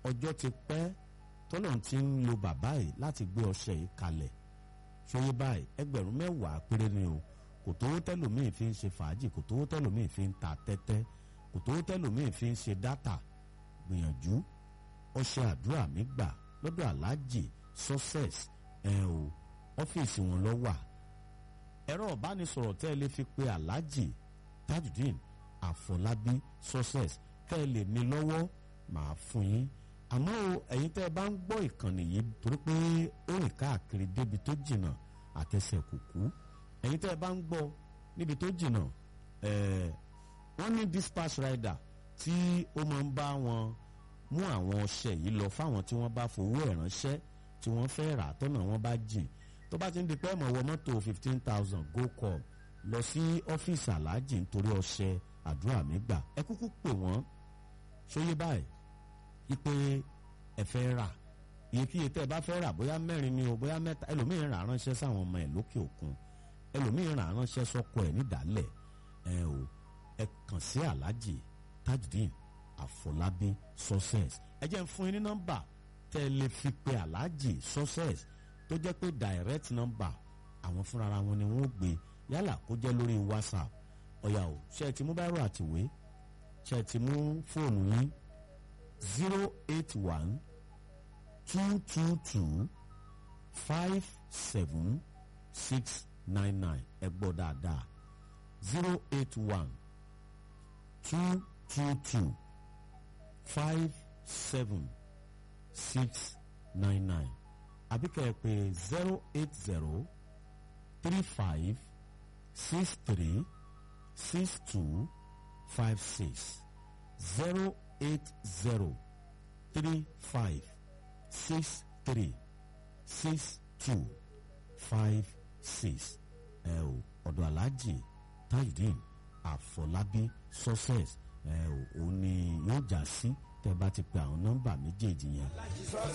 ọjọ́ ti pẹ́ tọ́lọ́run ti ń lo bàbá yìí láti gbé ọṣẹ yìí kalẹ̀ ṣòye báyìí ẹgbẹ̀rún mẹ́wàá péré ni o kò tówó tẹ́lòmíì fi ń ṣe fàájì kò tówó tẹ́lòmíì fi ń ta tẹ́tẹ́ kò tówó tẹ́lòmíì fi ń ṣe dátà gbìyànjú ọṣẹ àdúrà mi gbà lọ́dọ̀ aláàjì success ẹ̀ o ọ́fíìsì wọn lọ wà ẹ̀rọ ìbánisọ̀rọ̀ tẹ́ ẹ lè fi pe aláàjì tajudeen àfọlábí success tẹ́ ẹ lè ní lọ́wọ́ màá fún yín àmọ́ o ẹ̀yin tẹ́ ẹ bá ń gbọ́ ìkànnì yìí torí pé ó rìn káàkiri débi tó jìnnà àtẹsẹ̀ kùkú ẹ̀yin tẹ́ ẹ bá ń gbọ́ níbi tó jìnnà ẹ̀ẹ́ wọ́n ní dispatch rider tí ó máa ń bá wọn mú àwọn ọṣẹ yìí lọ fáwọn tí wọ́n bá fowó ẹ̀ ránṣẹ́ tí wọ́n fẹ́ rà tọ́nà wọn bá jìn tó bá ti ń di pé ẹ̀mọ̀ wọ mọ́tò fifteen thousand go call lọ sí ọ́fíìsì aláàjì nítorí ọṣẹ àdúrà mi gbà ẹ kúkú pè wọ́n ṣóyé báyìí ipe ẹ fẹ́ rà iyekíye tẹ́ ẹ bá fẹ́ rà bóyá mẹ́rin ni o bóyá mẹ́ta ẹlòmíín rà ránṣẹ́ sáwọn ọmọ ẹ̀ lókè òkun ẹlòmíín rà ránṣẹ́ sọ́kọ ẹ̀ nídàálẹ̀ ẹ o ẹ kàn sí aláàjì tajudeen àfọlábí success ẹ jẹ́ ń fún yín ní nọ́mbà tẹ́ ẹ lè fi pe aláàjì success tó jẹ́ pé direct number àwọn fúnra wọn ni wọ́n gbé yálà kó jẹ́ lórí whatsapp ọ̀yà o ṣe é ti mú báírò àtìwé ṣe é ti mú fóònù yín zero eight one two two two five seven six nine nine ẹ gbọ́ dáadáa zero eight one two two two five seven six nine nine àbí kẹ́ ẹ pè zero eight zero three five six three six two five six zero eight zero three five six three six two five six ẹ o ọ̀dọ̀ aláàjì tajudeen àfọlábí success ẹ o òun ni yóò já sí tẹ́ bá ti pe àwọn nọ́mbà méjèèjì yẹn.